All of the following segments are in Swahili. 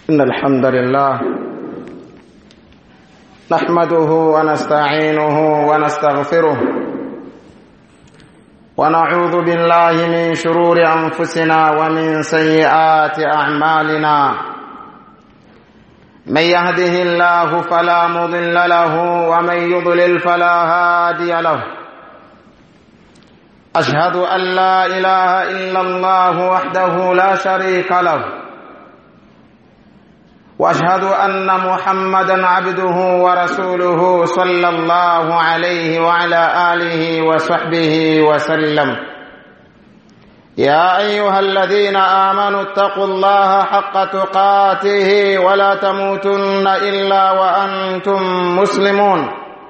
إن الحمد لله نحمده ونستعينه ونستغفره ونعوذ بالله من شرور أنفسنا ومن سيئات أعمالنا من يهده الله فلا مضل له ومن يضلل فلا هادي له أشهد أن لا إله إلا الله وحده لا شريك له واشهد ان محمدا عبده ورسوله صلى الله عليه وعلى اله وصحبه وسلم يا ايها الذين امنوا اتقوا الله حق تقاته ولا تموتن الا وانتم مسلمون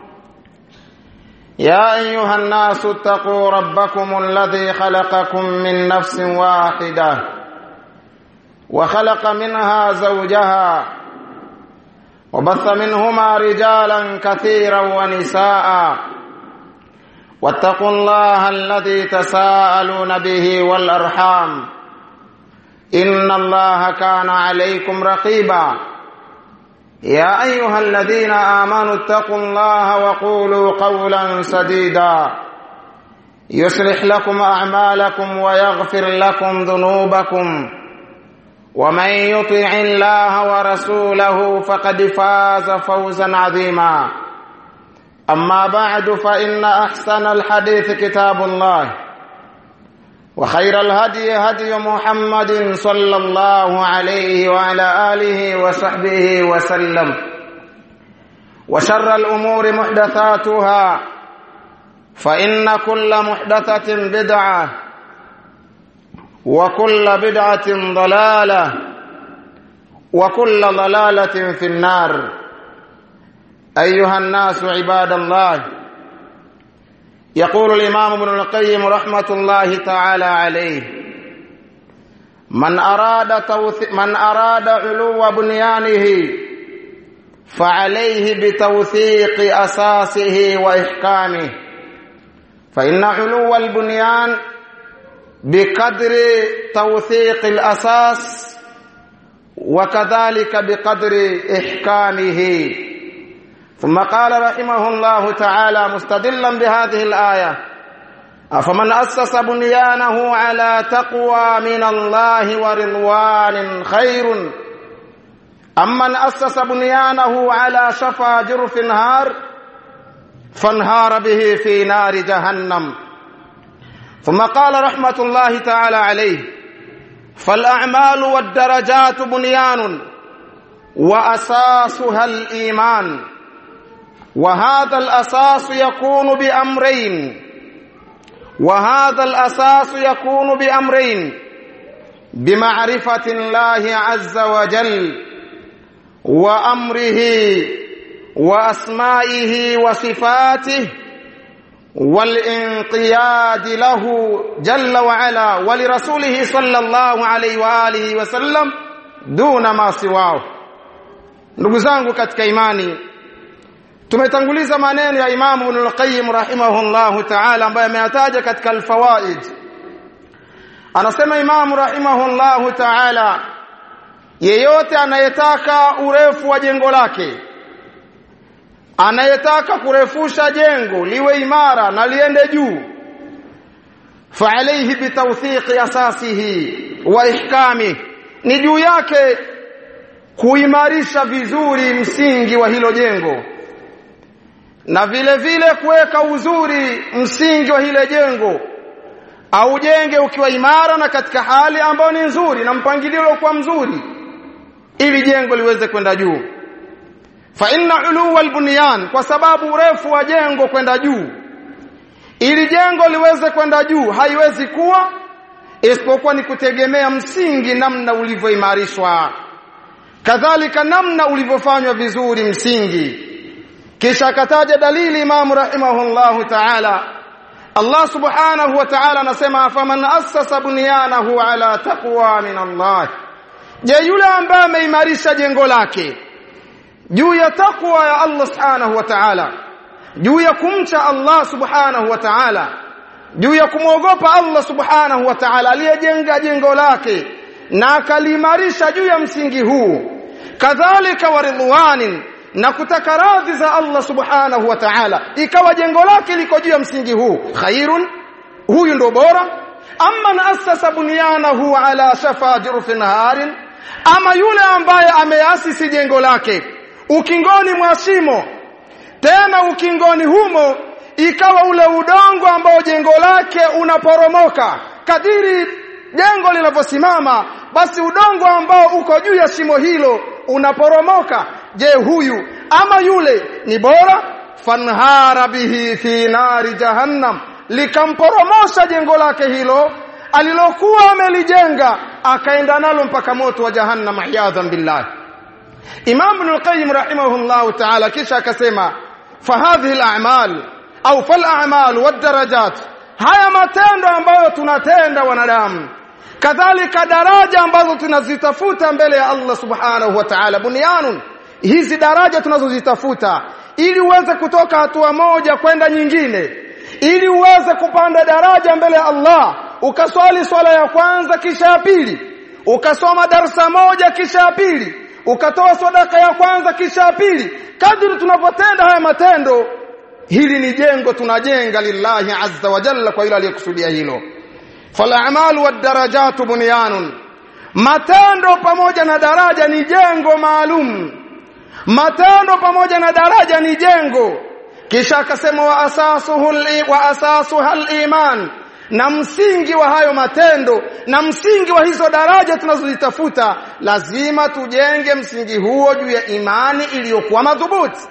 يا ايها الناس اتقوا ربكم الذي خلقكم من نفس واحده وخلق منها زوجها وبث منهما رجالا كثيرا ونساء واتقوا الله الذي تساءلون به والارحام ان الله كان عليكم رقيبا يا ايها الذين امنوا اتقوا الله وقولوا قولا سديدا يصلح لكم اعمالكم ويغفر لكم ذنوبكم ومن يطع الله ورسوله فقد فاز فوزا عظيما اما بعد فان احسن الحديث كتاب الله وخير الهدي هدي محمد صلى الله عليه وعلى اله وصحبه وسلم وشر الامور محدثاتها فان كل محدثه بدعه وكل بدعة ضلالة وكل ضلالة في النار أيها الناس عباد الله يقول الإمام ابن القيم رحمة الله تعالى عليه من أراد توث... من أراد علو بنيانه فعليه بتوثيق أساسه وإحكامه فإن علو البنيان بقدر توثيق الاساس وكذلك بقدر احكامه ثم قال رحمه الله تعالى مستدلا بهذه الايه افمن اسس بنيانه على تقوى من الله ورضوان خير ام من اسس بنيانه على شفا جرف نهار فانهار به في نار جهنم ثم قال رحمة الله تعالى عليه فالأعمال والدرجات بنيان وأساسها الإيمان وهذا الأساس يكون بأمرين وهذا الأساس يكون بأمرين بمعرفة الله عز وجل وأمره وأسمائه وصفاته والانقياد له جل وعلا ولرسوله صلى الله عليه واalihi wasallam duna ma siwao ndugu zangu katika imani tumetanguliza maneno ya Imam Ibn al-Qayyim rahimahullah ta'ala ambaye ameyataja katika al-fawaid anasema Imam rahimahullah ta'ala yeyote anayetaka urefu wa jengo lake anayetaka kurefusha jengo liwe imara na liende juu fa alayhi bitawthiqi asasihi wa ihkami ni juu yake kuimarisha vizuri msingi wa hilo jengo na vile vile kuweka uzuri msingi wa hile jengo au jenge ukiwa imara na katika hali ambayo ni nzuri na mpangilio uliokuwa mzuri ili jengo liweze kwenda juu fa inna uluwa albunyan kwa sababu urefu wa jengo kwenda juu ili jengo liweze kwenda juu haiwezi kuwa isipokuwa ni kutegemea msingi namna ulivyoimarishwa kadhalika namna ulivyofanywa vizuri msingi kisha akataja dalili imamu rahimahullahu ta'ala Allah subhanahu wa ta'ala anasema faman assasa bunyanahu ala taqwa min Allah je yule ambaye ameimarisha jengo lake juu ya takwa ya Allah subhanahu wa ta'ala juu ya kumcha Allah subhanahu wa ta'ala juu ya kumwogopa Allah subhanahu wa ta'ala aliyejenga jengo lake na akaliimarisha juu ya msingi huu kadhalika wa ridwanin na kutaka radhi za Allah subhanahu wa ta'ala ikawa jengo lake liko juu ya msingi huu khairun huyu ndo bora amma asasa bunyanahu ala shafa jurfin harin ama yule ambaye ameasisi jengo lake ukingoni mwa shimo tena ukingoni humo ikawa ule udongo ambao jengo lake unaporomoka kadiri jengo linavyosimama basi udongo ambao uko juu ya shimo hilo unaporomoka je huyu ama yule ni bora fanhara bihi fi nari jahannam likamporomosha jengo lake hilo alilokuwa amelijenga akaenda nalo mpaka moto wa jahannam iyadhan billah Imam Ibn al-Qayyim rahimahullah ta'ala kisha akasema fahadhihi al-a'mal au fal a'mal wad darajat haya matendo ambayo tunatenda wanadamu kadhalika daraja ambazo tunazitafuta mbele ya Allah subhanahu wa ta'ala bunyanun hizi daraja tunazozitafuta ili uweze kutoka hatua moja kwenda nyingine ili uweze kupanda daraja mbele ya Allah ukaswali swala ya kwanza kisha ya pili ukasoma darsa moja kisha ya pili ukatoa sadaka ya kwanza kisha ya pili kadri tunapotenda haya matendo hili ni jengo tunajenga lillahi azza wa jalla kwa yule aliyekusudia hilo fal'amalu wad-darajatu bunyanun matendo pamoja na daraja ni jengo maalum matendo pamoja na daraja ni jengo kisha akasema wa asasuhu wa asasuha al-iman na msingi wa hayo matendo na msingi wa hizo daraja tunazozitafuta lazima tujenge msingi huo juu ya imani iliyokuwa madhubuti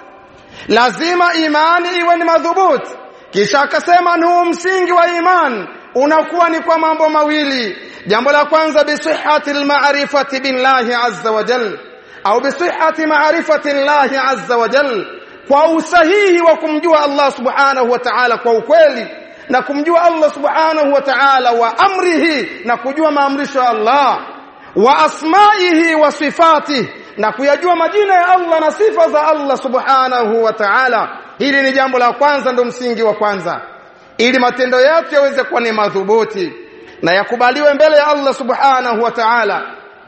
lazima imani iwe ni madhubuti kisha akasema huu msingi wa imani unakuwa ni kwa mambo mawili jambo la kwanza bisihhati almarifati billahi azza wa jal au bisihhati ma'rifati llahi azza wa jal kwa usahihi wa kumjua Allah subhanahu wa ta'ala kwa ukweli na kumjua Allah subhanahu wa ta'ala wa amrihi na kujua maamrisho ya Allah wa asma'ihi wa sifatihi na kuyajua majina ya Allah na sifa za Allah subhanahu wa ta'ala hili ni jambo la kwanza ndo msingi wa kwanza ili matendo yetu yaweze kuwa ni madhubuti na yakubaliwe mbele ya Allah subhanahu wa ta'ala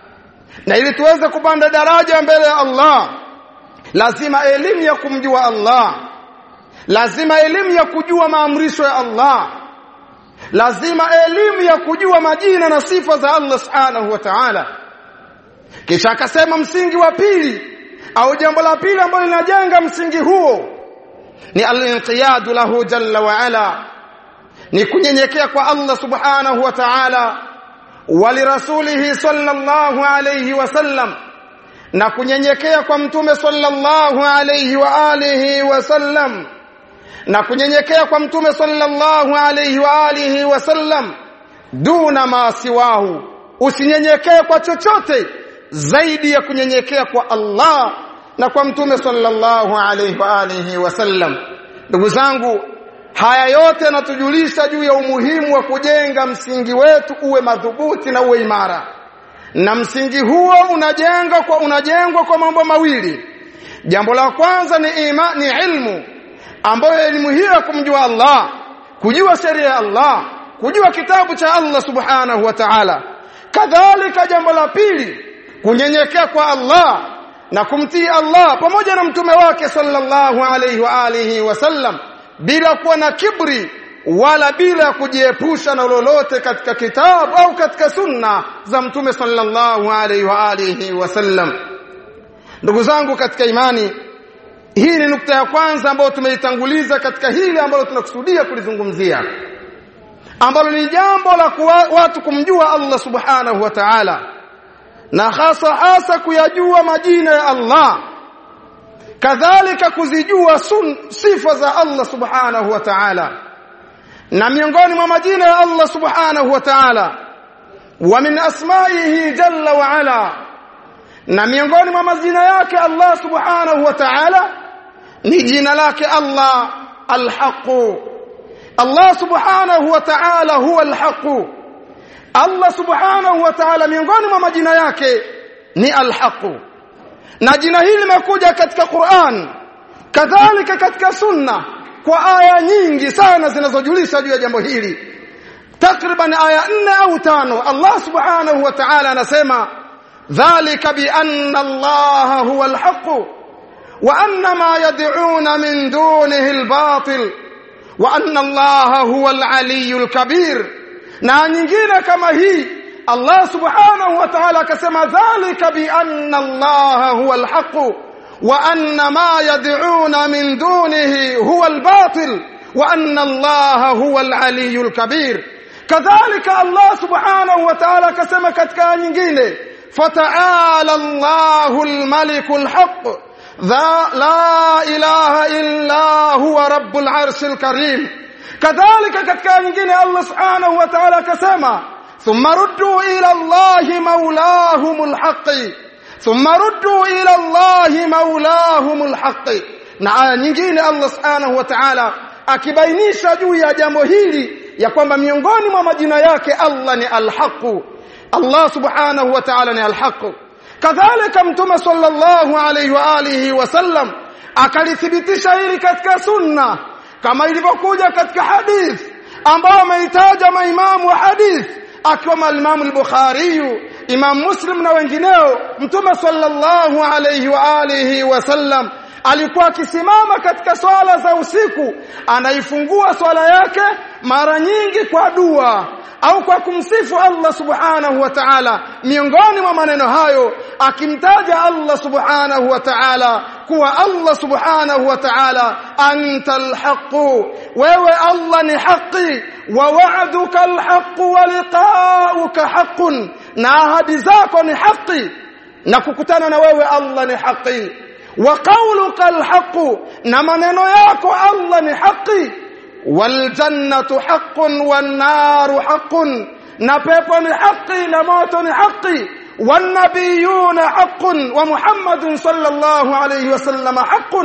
na ili tuweze kupanda daraja mbele ya Allah lazima elimu ya kumjua Allah lazima elimu ya kujua maamrisho ya Allah lazima elimu ya kujua majina na sifa za Allah subhanahu wa ta'ala kisha akasema msingi wa pili au jambo la pili ambalo linajenga msingi huo ni al-inqiyadu lahu jalla wa ala ni kunyenyekea kwa Allah subhanahu wa ta'ala walirasulihi sallallahu alayhi wasallam na kunyenyekea kwa mtume sallallahu alayhi wa alihi wasallam na kunyenyekea kwa mtume sallallahu alayhi wa alihi wasallam duna ma siwahu usinyenyekee kwa chochote zaidi ya kunyenyekea kwa Allah na kwa mtume sallallahu alayhi wa alihi wasallam ndugu zangu haya yote yanatujulisha juu ya umuhimu wa kujenga msingi wetu uwe madhubuti na uwe imara na msingi huo unajenga kwa unajengwa kwa mambo mawili jambo la kwanza ni ima, ni ilmu ambayo elimu hiyo ya kumjua Allah kujua sheria ya Allah kujua kitabu cha Allah subhanahu wa ta'ala kadhalika jambo la pili kunyenyekea kwa Allah na kumtii Allah pamoja na mtume wake sallallahu alayhi wa alihi wasallam bila kuwa na kibri wala bila kujiepusha na lolote katika kitabu au katika sunna za mtume sallallahu alayhi wa alihi wasallam ndugu zangu katika imani hii ni nukta ya kwanza ambayo tumeitanguliza katika hili ambalo tunakusudia kulizungumzia ambalo ni jambo la kuwa, watu kumjua Allah subhanahu wa ta'ala na hasa hasa kuyajua majina ya Allah kadhalika kuzijua sun, sifa za Allah subhanahu wa ta'ala na miongoni mwa majina ya Allah subhanahu wa ta'ala wa min asma'ihi jalla wa ala na miongoni mwa majina yake Allah subhanahu wa ta'ala ni jina lake Allah al-haq Allah subhanahu wa ta'ala huwa al-haq Allah subhanahu wa ta'ala miongoni mwa majina yake ni al-haq na jina hili limekuja katika Qur'an kadhalika katika sunna kwa aya nyingi sana zinazojulisha juu ya jambo hili takriban aya nne au tano Allah subhanahu wa ta'ala anasema dhalika bi anna Allah huwa al-haq wa anna ma yad'un min dunihi al-batil wa anna Allah huwa al-aliy al-kabir na nyingine kama hii Allah subhanahu wa ta'ala akasema dhalika bi anna Allah huwa al-haq wa anna ma yad'un min dunihi huwa al-batil wa anna Allah huwa al-aliy al-kabir kadhalika Allah subhanahu wa ta'ala akasema katika nyingine fata'ala Allahu al-maliku al-haq la ilaha illa huwa rabbul arshil karim kadhalika katika nyingine Allah subhanahu wa ta'ala akasema thumma ruddu ila Allahi maulahumul haqq thumma ruddu ila Allahi maulahumul haqq na aya nyingine Allah subhanahu wa ta'ala akibainisha juu ya jambo hili ya kwamba miongoni mwa majina yake Allah ni al-haqq Allah subhanahu wa ta'ala ni al-haqq kadhalika mtume sallallahu alayhi wa alihi wasallam akalithibitisha hili katika sunna kama ilivyokuja katika hadith ambao ameitaja maimamu wa hadith akiwemo al-Imam al-Bukhari Imam Muslim na wengineo mtume sallallahu alayhi wa alihi wasallam alikuwa akisimama katika swala za usiku anaifungua swala yake mara nyingi kwa dua au kwa kumsifu Allah subhanahu wa ta'ala miongoni mwa maneno hayo akimtaja Allah subhanahu wa ta'ala kuwa Allah subhanahu wa ta'ala antal haqq wewe Allah ni haki wa wa'duka alhaq wa liqa'uka haqqun na ahadi zako ni haki na kukutana na wewe Allah ni haki wa qawluka alhaq na maneno yako Allah ni haki waljannatu haqqun wan naru haqqun na pepo ni haki na moto ni haki wan nabiyuna haqqun wa muhammadun sallallahu alayhi wasallam haqqun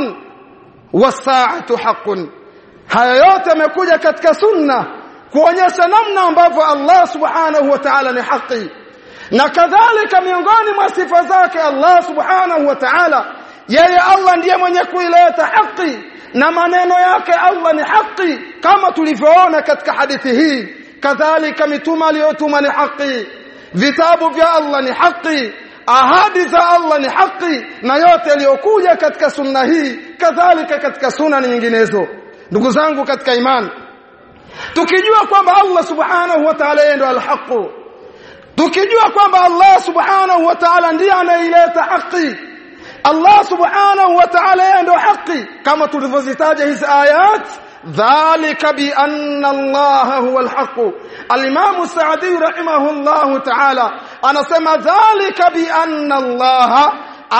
was-sa'atu haqqun haya yote yamekuja katika sunna kuonyesha namna ambavyo Allah subhanahu wa ta'ala ni haki na kadhalika miongoni mwa sifa zake Allah subhanahu wa ta'ala yeye Allah ndiye mwenye kuileta haki na maneno yake Allah ni haki kama tulivyoona katika hadithi hii kadhalika mitume aliyotuma ni haki vitabu vya Allah ni haki ahadi za Allah ni haki na yote yaliyokuja katika sunna hii kadhalika katika sunna nyinginezo ndugu zangu katika imani tukijua kwamba Allah subhanahu wa ta'ala yeye ndo al-haq tukijua kwamba Allah subhanahu wa ta'ala ndiye anaileta haki Allah subhanahu wa ta'ala yeye ndo haki kama tulivyozitaja hizi ayat dhalika bi anna Allah huwa al-haq al-Imam Sa'di rahimahullah ta'ala anasema dhalika bi anna Allah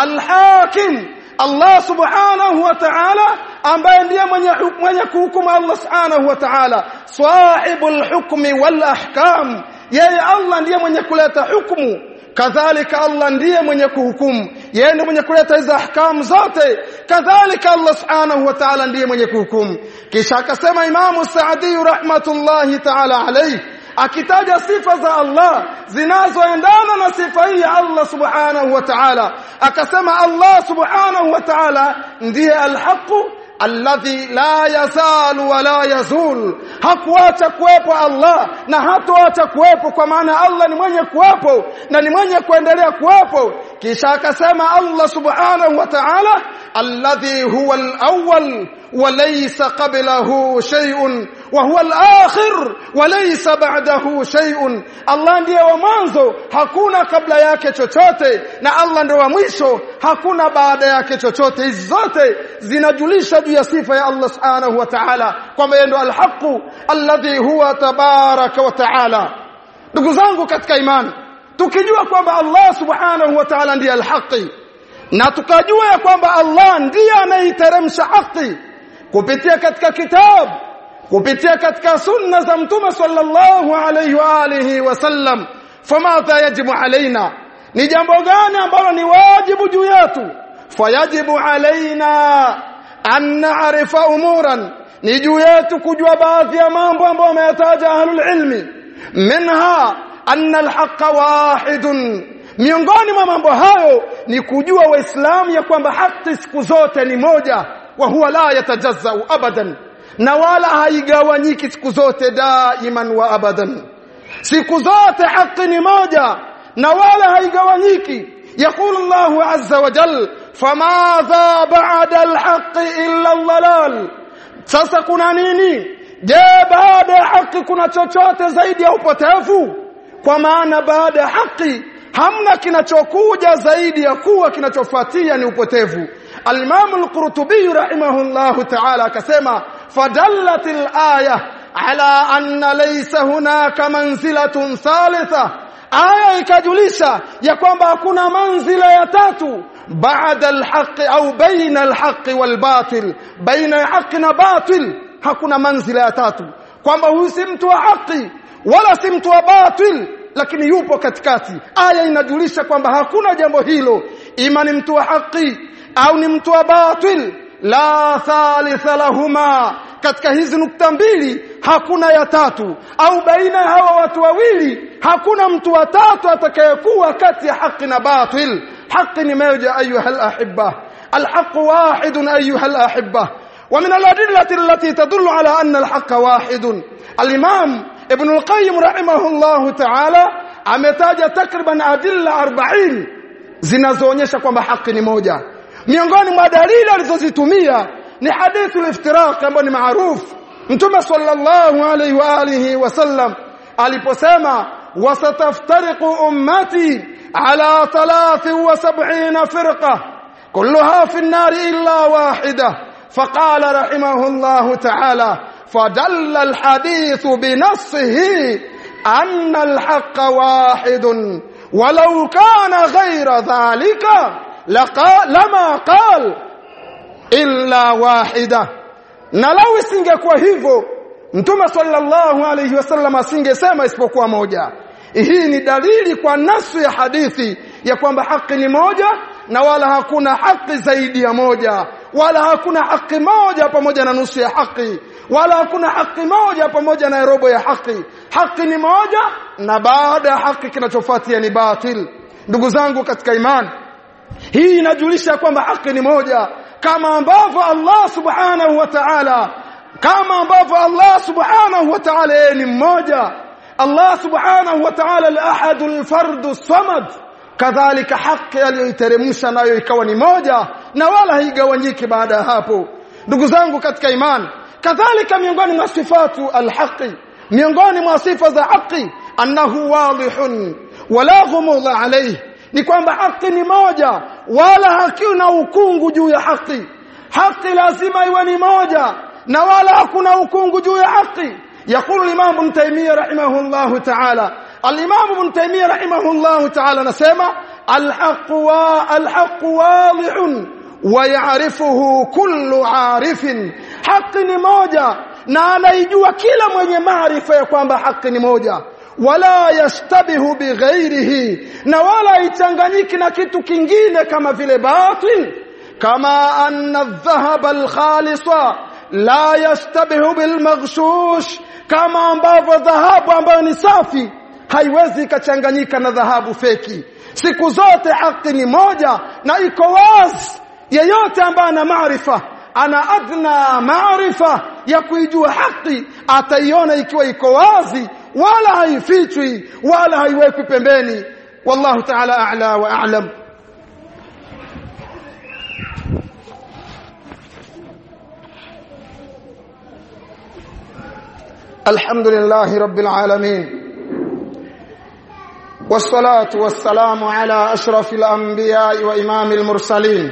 al-hakim Allah subhanahu wa ta'ala ambaye ndiye mwenye mwenye kuhukumu Allah subhanahu wa ta'ala sahibul hukmi wal ahkam yeye Allah ndiye mwenye kuleta hukumu kadhalika Allah ndiye mwenye kuhukumu yeye ndiye mwenye kuleta hizo ahkamu zote kadhalika Allah subhanahu wa ta'ala ndiye mwenye kuhukumu kisha akasema Imamu Saadi rahmatullahi ta'ala alayhi akitaja sifa za Allah zinazoendana na sifa hii ya Allah subhanahu wa ta'ala akasema Allah subhanahu wa ta'ala ndiye al-haq alladhi la yazalu wa la yazul hakuacha kuwepo Allah na hatoacha kuwepo kwa maana Allah ni mwenye kuwepo na ni mwenye kuendelea kuwepo kisha akasema Allah subhanahu wa ta'ala alladhi huwa al-awwal wa laysa qablahu shay'un wa huwa al-akhir wa laysa ba'dahu shay'un Allah ndiye wa mwanzo hakuna kabla yake chochote na Allah ndiye wa mwisho hakuna baada yake chochote hizi zote zinajulisha juu ya sifa ya Allah subhanahu wa ta'ala kwamba yeye ndo al-haq alladhi huwa tabaraka wa ta'ala ndugu zangu katika imani tukijua kwamba Allah subhanahu wa ta'ala ndiye al-haq na tukajua ya kwamba Allah ndiye anaiteremsha haki kupitia katika kitabu kupitia katika sunna za mtume sallallahu alayhi wa alihi wasallam famadha yajibu alaina ni jambo gani ambalo ni wajibu juu yetu fayajibu alaina an na'rifa umuran ni juu yetu kujua baadhi ya mambo ambayo wameyataja ahlul ilmi minha anna alhaqqa wahidun miongoni mwa mambo hayo ni kujua waislamu ya kwamba haki siku zote ni moja wa huwa la yatajazzau abadan na wala haigawanyiki siku zote daiman wa abadan siku zote haki ni moja na wala haigawanyiki يقول الله عز وجل فماذا بعد الحق إلا الضلال sasa kuna nini je baada ya haki kuna chochote zaidi ya upotevu kwa maana baada ya haki hamna kinachokuja zaidi ya kuwa kinachofuatia ni upotevu al-Imam al-Qurtubi rahimahullahu ta'ala akasema fadallatil aya ala anna laysa hunaka manzilatun thalitha aya ikajulisha ya kwamba hakuna manzila ya tatu baada alhaqi au baina alhaqi walbatil baina haqi na batil hakuna manzila ya tatu kwamba huyu si mtu wa haki wala si mtu wa batil lakini yupo katikati aya inajulisha kwamba hakuna jambo hilo ima ni mtu wa haki au ni mtu wa batil la thalitha lahuma katika hizi nukta mbili hakuna ya tatu au baina ya hawa watu wawili hakuna mtu wa tatu atakayekuwa kati ya haki na batil haki ni moja ayuha alahibba alhaq wahid ayuha alahibba ومن الأدلة التي تدل على أن الحق واحد الإمام ابن القيم رحمه الله تعالى ametaja takriban adilla 40 zinazoonyesha kwamba haki ni moja miongoni mwa dalili alizozitumia ni hadithu al-iftiraq ambayo ni maarufu mtume sallallahu alayhi wa alihi wasallam aliposema wasataftariqu ummati ala 73 firqa kulluha fi an-nar illa wahida فقال رحمه الله تعالى فدل الحديث بنصه أن الحق واحد ولو كان غير ذلك لقال لما قال إلا واحدة na lau isingekuwa hivyo mtume sallallahu alayhi wasallam asingesema isipokuwa moja hii ni dalili kwa nasu ya hadithi ya kwamba haki ni moja na wala hakuna haki zaidi ya moja wala hakuna haki moja pamoja na nusu ya haki wala hakuna haki moja pamoja na robo ya haki haki ni moja na baada ya haki kinachofuatia ni batil ndugu zangu katika imani hii inajulisha kwamba haki ni moja kama ambavyo Allah subhanahu wa ta'ala kama ambavyo Allah subhanahu wa ta'ala yeye ni mmoja Allah subhanahu wa ta'ala al-ahad al-fard as-samad kadhalika haki aliyoiteremsha nayo ikawa ni moja na wala haigawanyiki baada ya hapo ndugu zangu katika imani kadhalika miongoni mwa sifatu al-haqi miongoni mwa sifa za haki annahu wadihun wala ghumudha alayhi ni kwamba haki ni moja wala hakuna ukungu juu ya haki haki lazima iwe ni moja na wala hakuna ukungu juu ya haki يقول الإمام ابن تيمية رحمه الله تعالى الإمام ابن تيمية رحمه الله تعالى نسمع الحق والحق واضح ويعرفه كل عارف حق ni moja na anaijua kila mwenye maarifa ya kwamba haki ni moja wala yastabihu bighairihi na wala ichanganyiki na kitu kingine kama vile batil kama anna adh-dhahaba al-khalisa la yastabihu bilmaghshush kama ambavyo dhahabu ambayo ni safi haiwezi ikachanganyika na dhahabu feki siku zote haki ni moja na iko wazi yeyote ambaye ana maarifa ana adna maarifa ya kuijua haki ataiona ikiwa iko wazi wala haifichwi wala haiwekwi pembeni wallahu ta'ala a'la wa a'lam الحمد لله رب العالمين والصلاة والسلام على أشرف الأنبياء وإمام المرسلين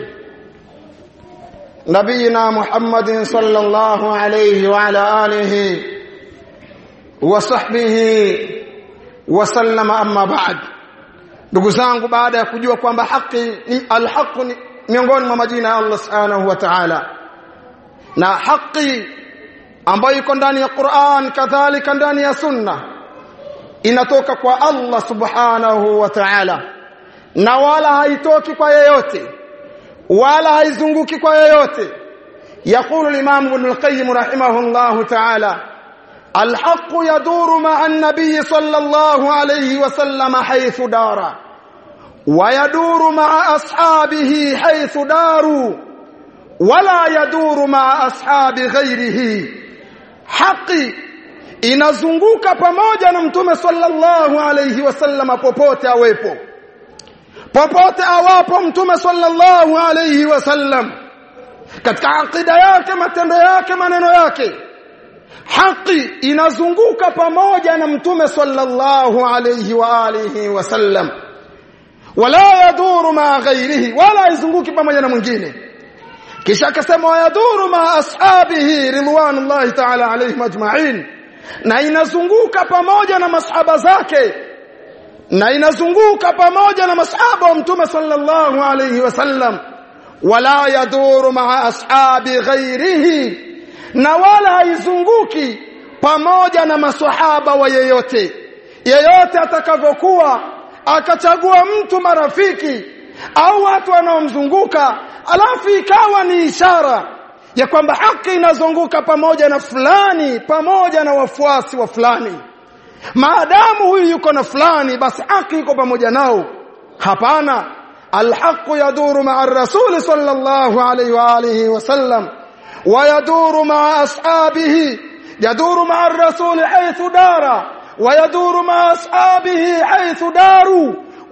نبينا محمد صلى الله عليه وعلى آله وصحبه وسلم أما بعد ndugu zangu baada ya kujua kwamba haki ni alhaq ni miongoni mwa majina ya Allah subhanahu wa ta'ala na haki ambayo iko ndani ya Qur'an kadhalika ndani ya Sunna inatoka kwa Allah subhanahu wa ta'ala na wala haitoki kwa yeyote wala haizunguki kwa yeyote يقول الإمام ابن القيم رحمه الله تعالى الحق يدور مع النبي صلى الله عليه وسلم حيث دار ويدور مع أصحابه حيث داروا ولا يدور مع أصحاب غيره haki inazunguka pamoja na mtume sallallahu alayhi wasallam popote awepo popote awapo mtume sallallahu alayhi wasallam katika akida yake matendo yake maneno yake haki inazunguka pamoja na mtume sallallahu alayhi wa alihi wasallam wala yaduru ma ghairihi wala izunguki pamoja na mwingine kisha akasema yaduru ma ashabihi ridwanullahi ta'ala alayhim ajma'in na inazunguka pamoja na masahaba zake na inazunguka pamoja na masahaba wa mtume sallallahu alayhi wasallam wala yaduru ma ashabi ghairihi na wala haizunguki pamoja na maswahaba wa yeyote yeyote atakavyokuwa akachagua mtu marafiki au watu wanaomzunguka alafu ikawa ni ishara ya kwamba haki inazunguka pamoja na fulani pamoja na wafuasi wa fulani maadamu huyu yuko na fulani basi haki iko pamoja nao hapana alhaqu yaduru ma'a ar-rasul sallallahu alayhi wa alihi wasallam ويدور مع أصحابه يدور مع الرسول حيث دار ويدور مع أصحابه حيث داروا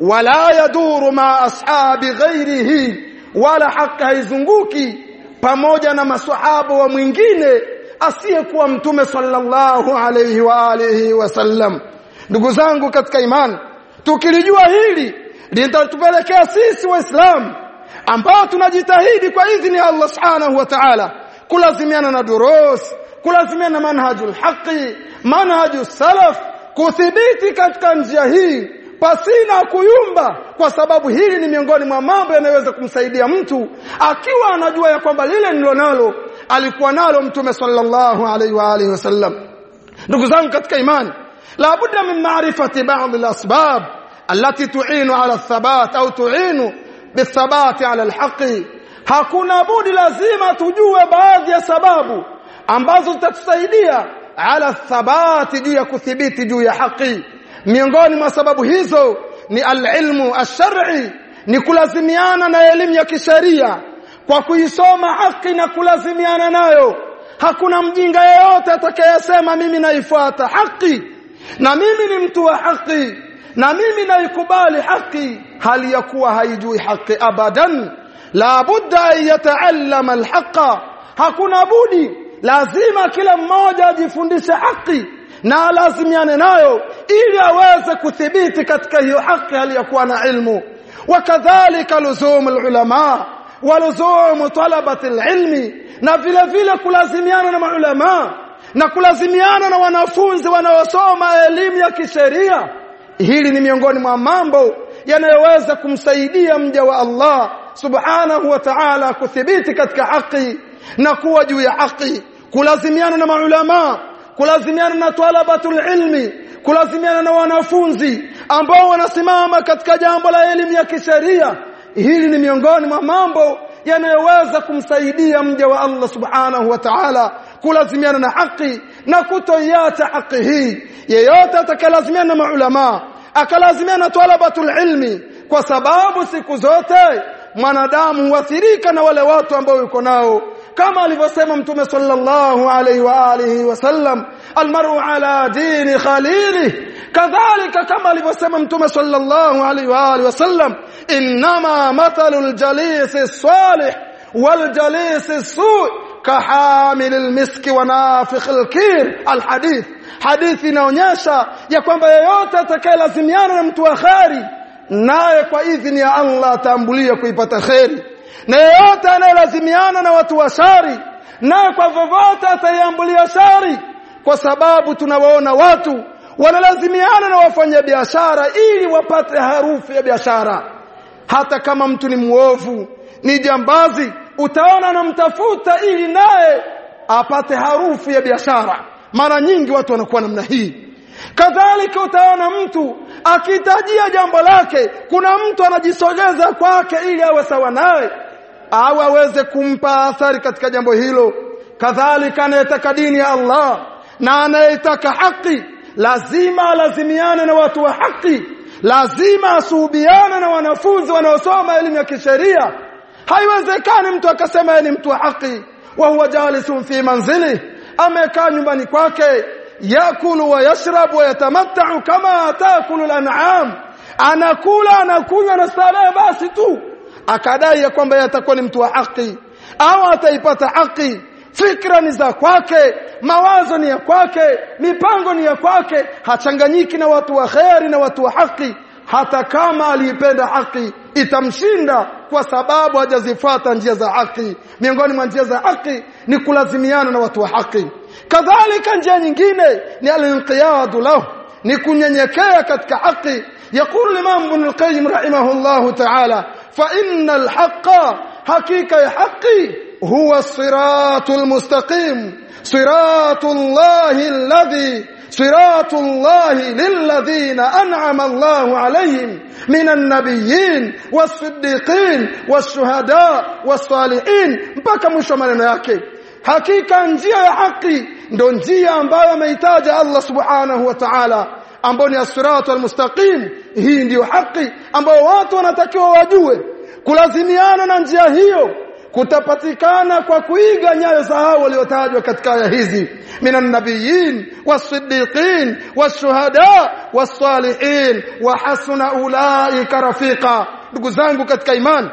ولا يدور مع أصحاب غيره ولا حق haizunguki pamoja na maswahaba wa mwingine asiyekuwa mtume sallallahu alayhi wa alihi wasallam ndugu zangu katika imani tukilijua hili litatupelekea sisi waislamu ambao tunajitahidi kwa idhini ya Allah subhanahu wa ta'ala kulazimiana na durus kulazimiana na manhajul haqi manhaju salaf kuthibiti katika njia hii pasina kuyumba kwa sababu hili ni miongoni mwa mambo yanayoweza kumsaidia mtu akiwa anajua ya kwamba lile nilonalo alikuwa nalo mtume sallallahu alaihi wa alihi wasallam ndugu zangu katika imani la budda min ma'rifati ba'd al-asbab allati tu'inu ala thabat au tu'inu bithabati ala al-haqi hakuna budi lazima tujue baadhi ya sababu ambazo zitatusaidia ala thabati juu ya kuthibiti juu ya haki miongoni mwa sababu hizo ni alilmu ash-shar'i ni kulazimiana na elimu ya kisheria kwa kuisoma haki na kulazimiana nayo hakuna mjinga yeyote atakayesema mimi naifuata haki na mimi ni mtu wa haki na mimi naikubali haki hali ya kuwa haijui haki abadan la budda an yataallama alhaqa hakuna budi lazima kila mmoja ajifundishe haki na lazimiane nayo ili aweze kuthibiti katika hiyo haki aliyokuwa na ilmu wakadhalika luzum alulama waluzum talabati alilmi na vile vile kulazimiana na maulama na kulazimiana na wanafunzi wanaosoma elimu ya kisheria hili ni miongoni mwa mambo yanayoweza kumsaidia mja wa Allah subhanahu wa ta'ala kuthibiti katika haki na kuwa juu ya haki kulazimiana na maulama kulazimiana na talabatul ilmi kulazimiana na wanafunzi ambao wanasimama katika jambo la elimu ya kisheria hili ni miongoni mwa mambo yanayoweza kumsaidia mja wa Allah subhanahu wa ta'ala kulazimiana na haki na kutoiacha haki hii yeyote atakayelazimiana na maulama akalazimiana na talabatul ilmi kwa sababu siku zote mwanadamu huathirika na wale watu ambao yuko nao kama alivyosema mtume sallallahu alaihi wa alihi wasallam almaru ala dini khalili kadhalika kama alivyosema mtume sallallahu alaihi wa alihi wasallam inma mathalul jalisi salih wal jalisi su kahamil almiski wa nafikh alkir alhadith hadithi inaonyesha ya kwamba yeyote atakayelazimiana na mtu wa khari naye kwa idhini ya Allah atambulia kuipata kheri na yeyote anayelazimiana na watu wa shari naye kwa vyovyote ataiambulia shari kwa sababu tunawaona watu wanalazimiana na wafanya biashara ili wapate harufu ya biashara hata kama mtu ni muovu ni jambazi utaona anamtafuta ili naye apate harufu ya biashara mara nyingi watu wanakuwa namna hii kadhalika utaona mtu akitajia jambo lake kuna mtu anajisogeza kwake ili awe sawa naye au aweze kumpa athari katika jambo hilo kadhalika anayetaka dini ya Allah na anayetaka haki lazima alazimiane na watu wa haki lazima asuhubiane na wanafunzi wanaosoma elimu ya kisheria haiwezekani mtu akasema yeye ni mtu wa haki wa huwa jalisun fi manzili amekaa nyumbani kwake yakulu wa yashrabu wa yatamatta'u kama taakulu al-an'am anakula anakunywa na starehe basi tu akadai ya kwamba yatakuwa ni mtu wa haki au ataipata haki fikra ni za kwake mawazo ni ya kwake mipango ni ya kwake hachanganyiki na watu wa kheri na watu wa haki hata kama aliipenda haki itamshinda kwa sababu hajazifuata njia za haki miongoni mwa njia za haki ni kulazimiana na watu wa haki kadhalika njia nyingine ni al-inqiyadu lahu ni kunyenyekea katika haki يقول الإمام ابن القيم رحمه الله تعالى فإن الحق حقيقة حقي هو الصراط المستقيم صراط الله الذي صراط الله للذين أنعم الله عليهم من النبيين والصديقين والشهداء والصالحين mpaka mwisho maneno yake hakika njia ya haki ndo njia ambayo ameitaja Allah subhanahu wa ta'ala ambao ni as-siratu al-mustaqim hii ndiyo haki ambao watu wanatakiwa wajue kulazimiana na njia hiyo kutapatikana kwa kuiga nyayo za hao waliotajwa katika aya hizi minan nabiyyin was-siddiqin wash-shuhada was-salihin wa hasuna ulaika rafiqa ndugu zangu katika imani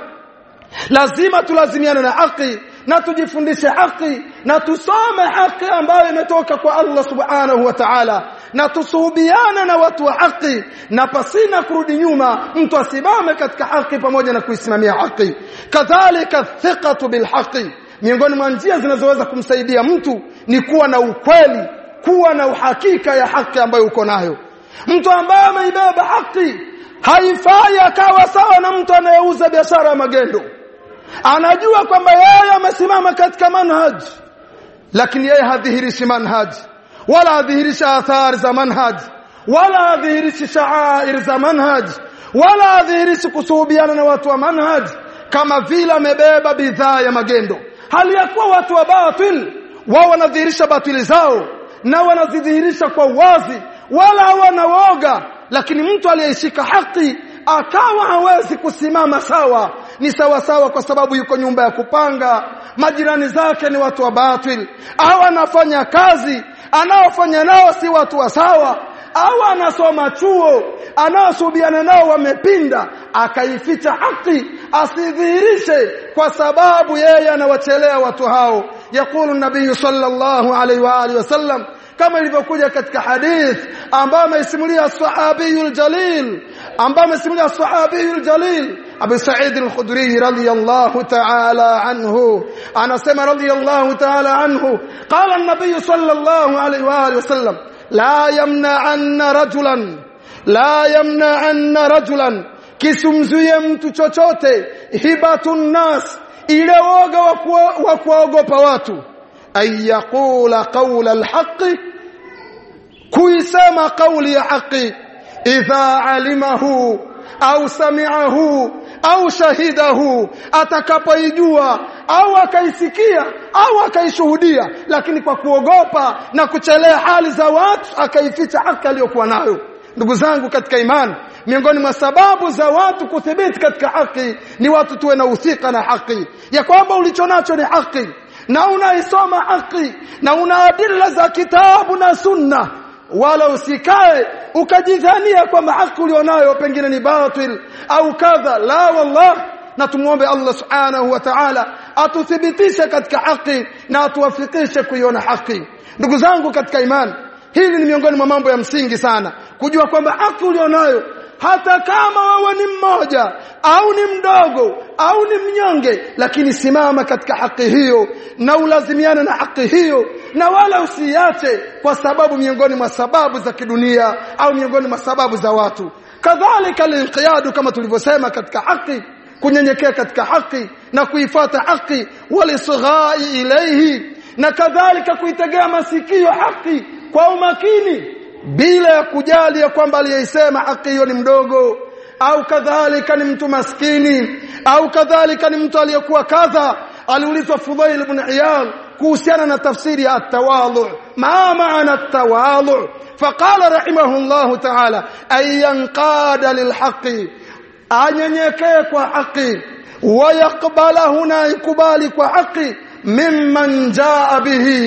lazima tulazimiane na haki na tujifundishe haki na tusome haki ambayo imetoka kwa Allah subhanahu wa ta'ala na tusuhubiane na watu wa haki na pasina kurudi nyuma mtu asimame katika haki pamoja na kuisimamia haki kadhalika thiqatu bil haqi miongoni mwa njia zinazoweza kumsaidia mtu ni kuwa na ukweli kuwa na uhakika ya haki ambayo uko nayo mtu ambaye ameibeba haki haifai akawa sawa na mtu anayeuza biashara ya magendo anajua kwamba yeye amesimama katika manhaj lakini yeye hadhihirishi manhaj wala hadhihirishi athari za manhaj wala hadhihirishi sha'air za manhaj wala hadhihirishi kusuhubiana na watu wa manhaj kama vile amebeba bidhaa ya magendo hali ya kuwa watu wa batil wao wanadhihirisha batili zao na wanazidhihirisha kwa uwazi wala hawana woga lakini mtu aliyeshika haki akawa hawezi kusimama sawa ni sawa sawa kwa sababu yuko nyumba ya kupanga majirani zake ni watu wa batil au anafanya kazi anaofanya nao si watu wa sawa au anasoma chuo anaosubiana nao wamepinda akaificha haki asidhihirishe kwa sababu yeye anawachelea watu hao yakulu nabii sallallahu alaihi wa alihi wasallam kama ilivyokuja katika hadith ambayo ameisimulia sahabiyul jalil ambaye amesimulia sahabiyul jalil Abu Sa'id al-Khudri radiyallahu ta'ala anhu anasema radiyallahu ta'ala anhu qala an-nabiy sallallahu alayhi wa alihi wasallam la yamna'anna rajulan la yamna'anna rajulan kisumzuie mtu chochote hibatun nas ile woga wa kuogopa watu ay yaqula qawla al-haqqi kuisema kauli ya haki idha alimahu au sami'ahu au shahidahu atakapoijua au akaisikia au akaishuhudia lakini kwa kuogopa na kuchelea hali za watu akaificha haki aliyokuwa nayo ndugu zangu katika imani miongoni mwa sababu za watu kuthibiti katika haki ni watu tuwe na uthika na haki ya kwamba ulichonacho ni haki na unaisoma haki na una adilla za kitabu na sunna wala usikae ukajidhania kwamba haki ulionayo pengine ni batil au kadha la wallah na tumuombe Allah subhanahu wa ta'ala atuthibitishe katika haki na atuwafikishe kuiona haki ndugu zangu katika imani hili ni miongoni mwa mambo ya msingi sana kujua kwamba haki ulionayo hata kama wewe ni mmoja au ni mdogo au ni mnyonge lakini simama katika haki hiyo na ulazimiane na haki hiyo na wala usiache kwa sababu miongoni mwa sababu za kidunia au miongoni mwa sababu za watu kadhalika linqiyadu kama tulivyosema katika haki kunyenyekea katika haki na kuifata haki walisghai ilayhi na kadhalika kuitegea masikio haki kwa umakini bila ya kujali ya kwamba aliyeisema haki hiyo ni mdogo au kadhalika ni mtu maskini au kadhalika ni mtu aliyekuwa kadha aliulizwa Fudhail ibn Iyad kuhusiana na tafsiri ya at-tawadhu ma maana at-tawadhu faqala rahimahullah ta'ala ay yanqada lilhaqi anyenyekee kwa haki wayaqbalahu na ikubali kwa haki mimman jaa bihi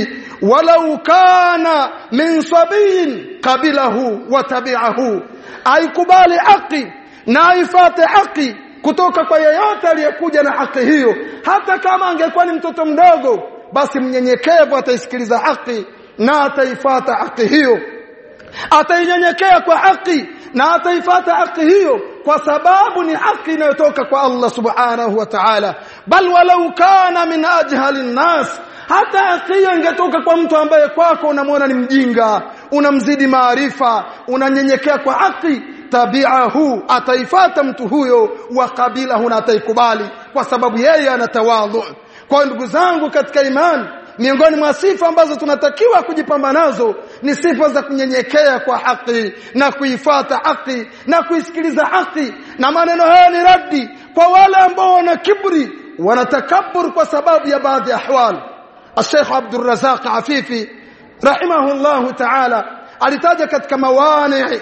walau kana min sabiyin qabilahu wa tabi'ahu aikubali haki na aifate haki kutoka kwa yeyote aliyekuja na haki hiyo hata kama angekuwa ni mtoto mdogo basi mnyenyekevu ataisikiliza haki na ataifata haki hiyo atainyenyekea kwa haki na ataifata haki hiyo kwa sababu ni haki inayotoka kwa Allah subhanahu wa ta'ala bal walau kana min ajhali nas hata haki hiyo ingetoka kwa mtu ambaye kwako unamwona ni mjinga unamzidi maarifa unanyenyekea kwa haki tabi'ahu ataifata mtu huyo wa kabilahu na ataikubali kwa sababu yeye anatawadhu kwa ndugu zangu katika imani miongoni mwa sifa ambazo tunatakiwa kujipamba nazo ni sifa za kunyenyekea kwa haki na kuifata haki na kuisikiliza haki na maneno haya ni raddi kwa wale ambao wana kibri wanatakabur kwa sababu ya baadhi ya ahwal الشيخ عبد الرزاق عفيفي رحمه الله تعالى alitaja katika mawani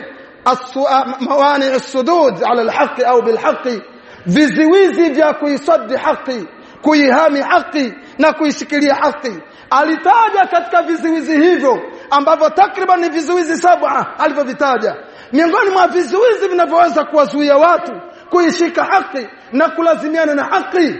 mawani السدود على الحق au بالحق viziwizi vya kuisaddi haki kuihami haki na kuishikilia haki alitaja katika viziwizi hivyo ambavyo takriban ni vizuizi saba alivyovitaja miongoni mwa vizuizi vinavyoweza kuwazuia watu kuishika haki na kulazimiana na haki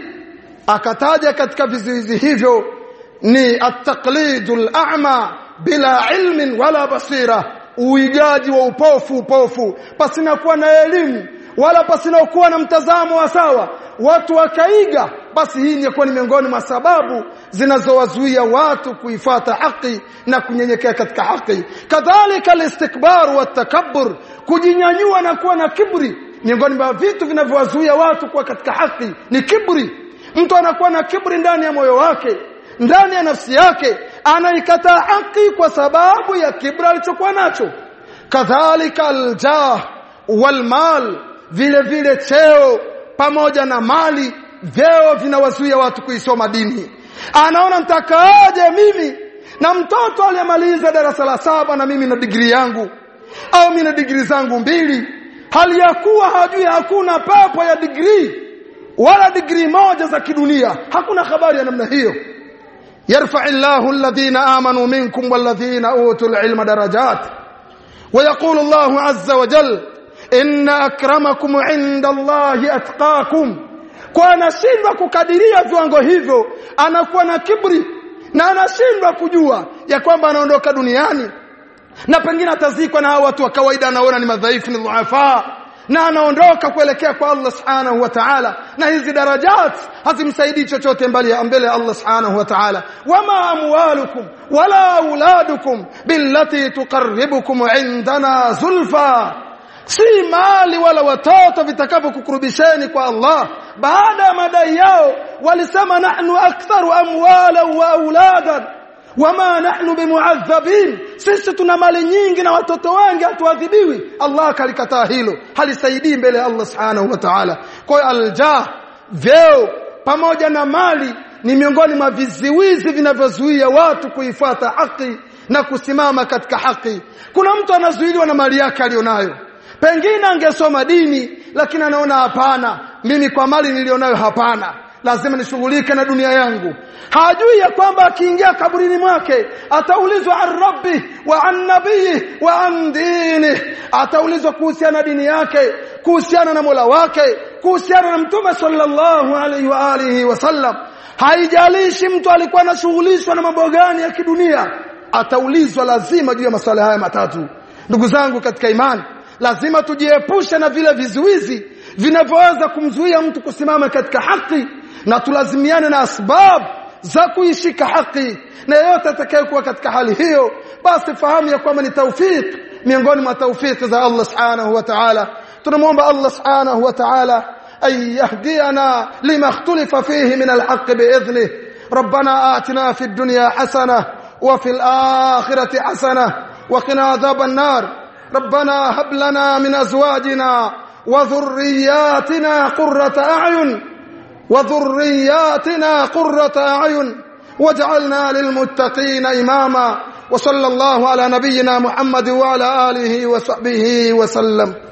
akataja katika vizuizi hivyo ni at-taqlidul a'ma bila ilmin wala basira uigaji wa upofu upofu pasina kuwa na elimu wala pasina kuwa na mtazamo wa sawa watu wakaiga basi hii ni ni miongoni mwa sababu zinazowazuia watu kuifata haki na kunyenyekea katika haki kadhalika al-istikbar wa takabbur kujinyanyua na kuwa na kibri miongoni mwa vitu vinavyowazuia watu kuwa katika haki ni kibri mtu anakuwa na kibri ndani ya moyo wake ndani ya nafsi yake anaikataa haki kwa sababu ya kibra alichokuwa nacho kadhalika aljah walmal vile vile cheo pamoja na mali vyeo vinawazuia watu kuisoma dini anaona mtakaaje mimi na mtoto aliyemaliza darasa la saba na mimi na digrii yangu au mimi na digrii zangu mbili hali ya kuwa hajui hakuna pepo ya digrii wala digrii moja za kidunia hakuna habari ya namna hiyo يرفع الله الذين آمنوا منكم والذين أوتوا العلم درجات ويقول الله عز وجل إن أكرمكم عند الله أتقاكم kwa anashindwa kukadiria viwango hivyo anakuwa na kibri na anashindwa kujua ya kwamba anaondoka duniani na pengine atazikwa na hao watu wa kawaida anaona ni madhaifu ni dhuafa na anaondoka kuelekea kwa Allah subhanahu wa ta'ala na hizi darajat hazimsaidii chochote mbali ya mbele ya Allah subhanahu wa ta'ala wama amwalukum wala auladukum billati tuqarribukum indana zulfa si mali wala watoto vitakavyokukurubisheni kwa Allah baada ya madai yao walisema nahnu aktharu amwala wa auladan wama nahnu bimuadhabin sisi tuna mali nyingi na watoto wengi hatuadhibiwi Allah akalikataa hilo halisaidii mbele ya Allah subhanahu wa ta'ala kwa hiyo aljah vyeo pamoja na mali ni miongoni mwa viziwizi vinavyozuia watu kuifata haki na kusimama katika haki kuna mtu anazuiliwa na mali yake alionayo pengine angesoma dini lakini anaona hapana mimi kwa mali nilionayo hapana lazima nishughulike na dunia yangu hajui ya kwamba akiingia kaburini mwake ataulizwa an rabbi wa an nabii wa an dini ataulizwa kuhusiana na dini yake kuhusiana na Mola wake kuhusiana na mtume sallallahu alaihi wa alihi wasallam haijalishi mtu alikuwa anashughulishwa na mambo gani ya kidunia ataulizwa lazima juu ya masuala haya matatu ndugu zangu katika imani lazima tujiepushe na vile vizuizi vinavyoweza kumzuia mtu kusimama katika haki na tulazimiane na asbab za kuishika haki na yeyote atakayekuwa katika hali hiyo basi fahamu ya kwamba ni taufik miongoni mwa taufiki za Allah subhanahu wa ta'ala tunamwomba Allah subhanahu wa ta'ala ay yahdiyana lima ikhtalafa fihi min alhaq bi'idhnih ربنا آتنا في الدنيا حسنة وفي الآخرة حسنة وقنا عذاب النار ربنا هب لنا من أزواجنا وذرياتنا قرة أعين وذرياتنا قرة أعين واجعلنا للمتقين إماما وصلى الله على نبينا محمد وعلى آله وصحبه وسلم